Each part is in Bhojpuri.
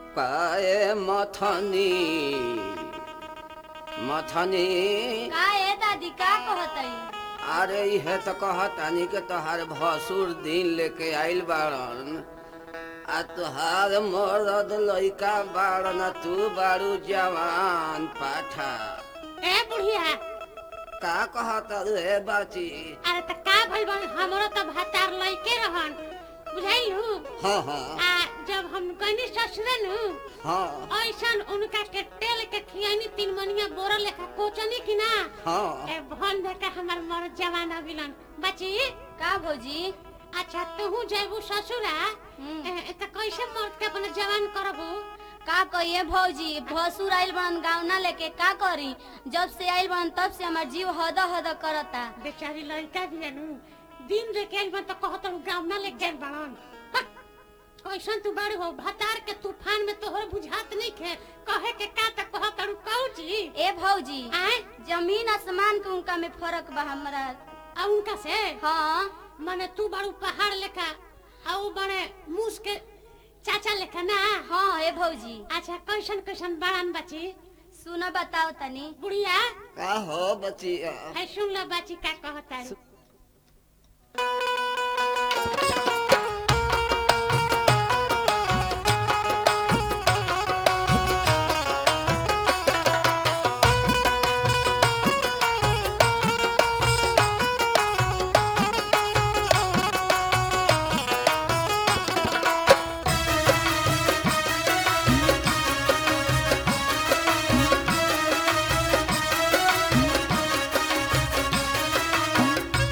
काए मथनी मथनी का ए दादी का कहतई अरे इहे तो कहतानी के तोहार भसुर दिन लेके आइल बाड़न आ तुहार मरद लइका बाड़न आ तू बाड़ू जवान पाठा ए बुढ़िया का कहत रे बाची अरे त का भइल बा हमरो त भातार लइके रहन बुझाइलु हाँ हाँ आ जब हम कहनी ससुरे नु हाँ ऐसन उनका के तेल के खियानी तीन मनिया बोरा लेखा कोचनी की ना हाँ ए भन दे के हमर मर जवान अभिलन बची का भौजी अच्छा तू जेबू ससुरा हम्म। ए, ए, त कैसे मर्द के अपन जवान करबू का कहिए भौजी भसुर आइल बड़न गावना लेके का करी जब से आइल बड़न तब से हमार जीव हद हद करता बेचारी लड़का भी नु दिन लेके आइल बन त कहत गाँव ना लेके आइल बड़न हट! कैसन तू बड़ हो भतार के तूफान में तोहर बुझात नहीं खे कहे के का त कहत कौची ए भौजी आए जमीन आसमान के उनका में फर्क बा हमरा आ उनका से हाँ माने तू बड़ू पहाड़ लेखा आ उ बड़े मूस के चाचा लेखा ना हाँ ए भौजी अच्छा कैसन कैसन बड़न बची सुना बताओ तनी बुढ़िया का हो बचिया है सुन लो बाची का कहता का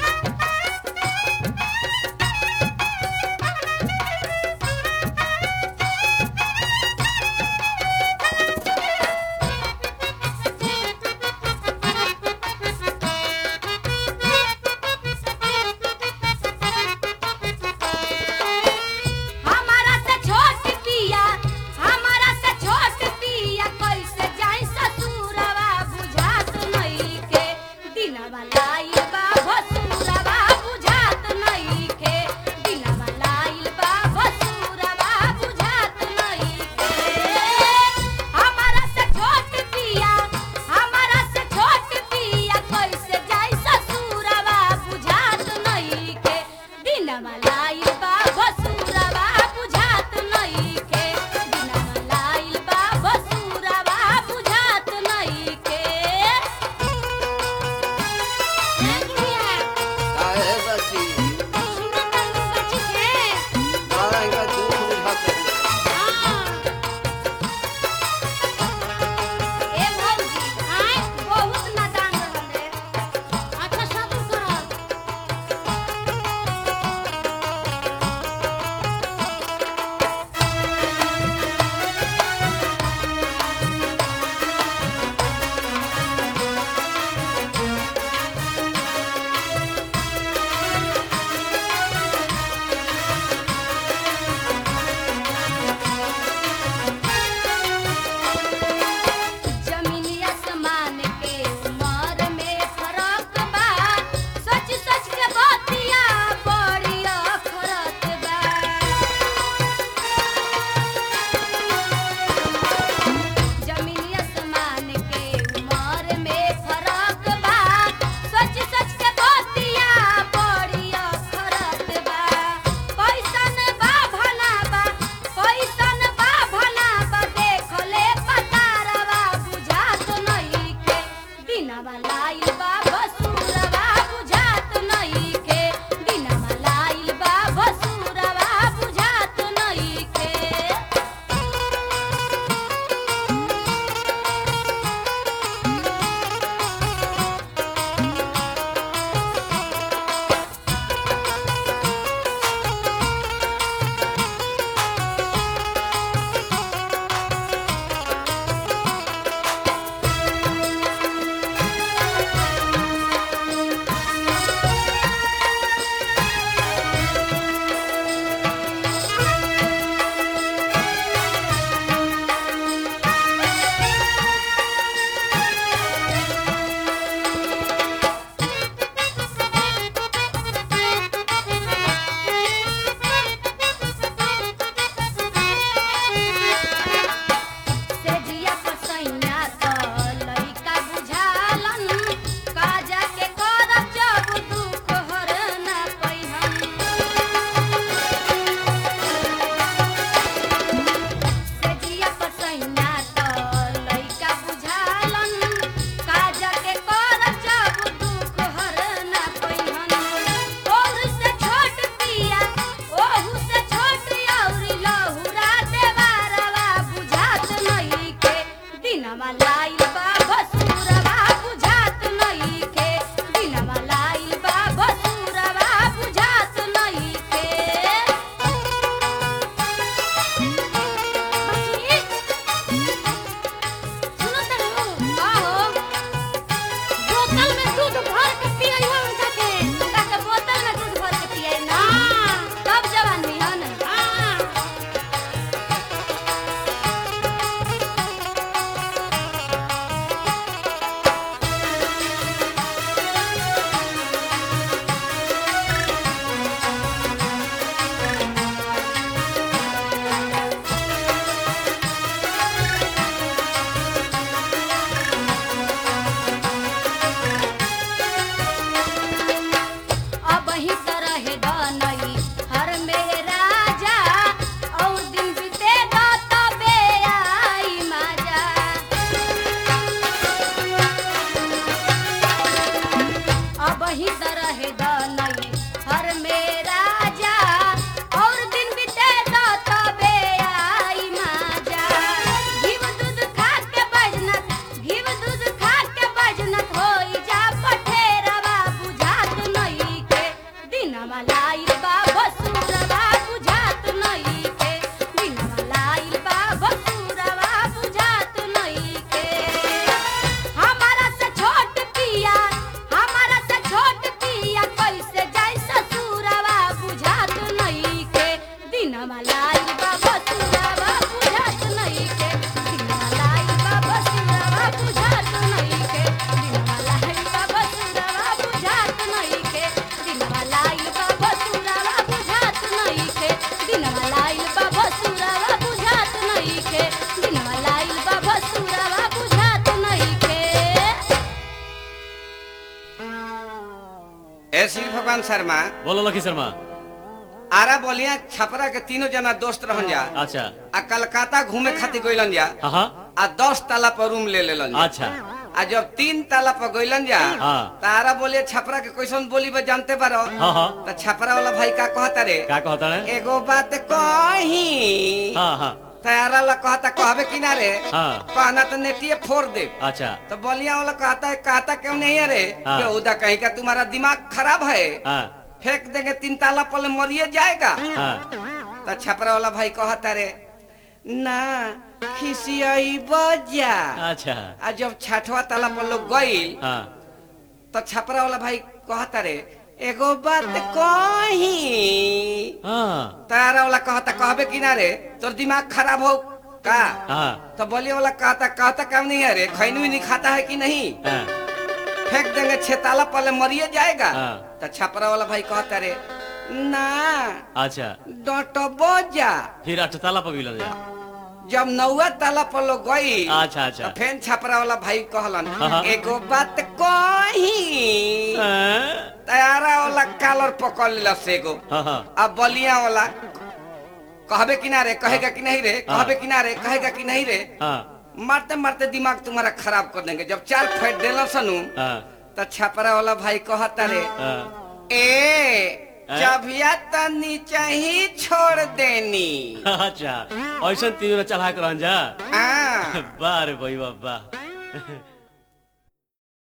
भगवान शर्मा बोलो लखी शर्मा आरा बोलिया छपरा के तीनों जना दोस्त रहन जा अच्छा आ कलकत्ता घूमे खातिर गइलन जा हाँ हाँ आ दस ताला पर रूम ले लेलन जा अच्छा आ जब तीन ताला पर गइलन जा हाँ। तारा बोलिए छपरा के कैसन बोली बा जानते बारो हाँ हाँ तो छपरा वाला भाई का कहता रे का कहता है एगो बात कही हाँ हाँ तारा ला कहता कहबे किनारे हाँ कहना तो नेटिए फोड़ दे अच्छा तो बोलिया वाला कहता है कहता क्यों नहीं है रे हाँ। बेहुदा कहीं का तुम्हारा दिमाग खराब है हाँ फेंक देंगे तीन ताला पर मरिए जाएगा हाँ तो छपरा वाला भाई कहता रे ना खिसियाई बजा अच्छा आ जब छठवा ताला पर लोग गईल हाँ तो छपरा वाला भाई कहता रे एगो बात कही हाँ तारा वाला कहता कहबे किनारे तोर दिमाग खराब हो का हाँ तो बोलिए वाला कहता कहता काम नहीं है रे खैनी नहीं खाता है कि नहीं हाँ फेंक देंगे छह ताला पहले मरिए जाएगा हाँ। तो छपरा वाला भाई कहता रे ना अच्छा डटबो जा फिर अठ ताला पर गिलन जा जब नौवा ताला पर लोग गई अच्छा अच्छा तो फेन छपरा वाला भाई कहलन हाँ। एगो बात कही हाँ तारा वाला कालर पकड़ लेला से एगो हाँ हाँ अब बलिया वाला कहबे किनारे कहेगा कि नहीं रे कहबे किनारे कहेगा कि नहीं रे हाँ मारते मारते दिमाग तुम्हारा खराब कर देंगे जब चार फेंट देला सनू हाँ तो छपरा वाला भाई कहता रे हाँ ए जभिया तो नीचे ही छोड़ देनी अच्छा ऐसा तीनों चढ़ा कर जा हाँ वाह रे भाई वाह वाह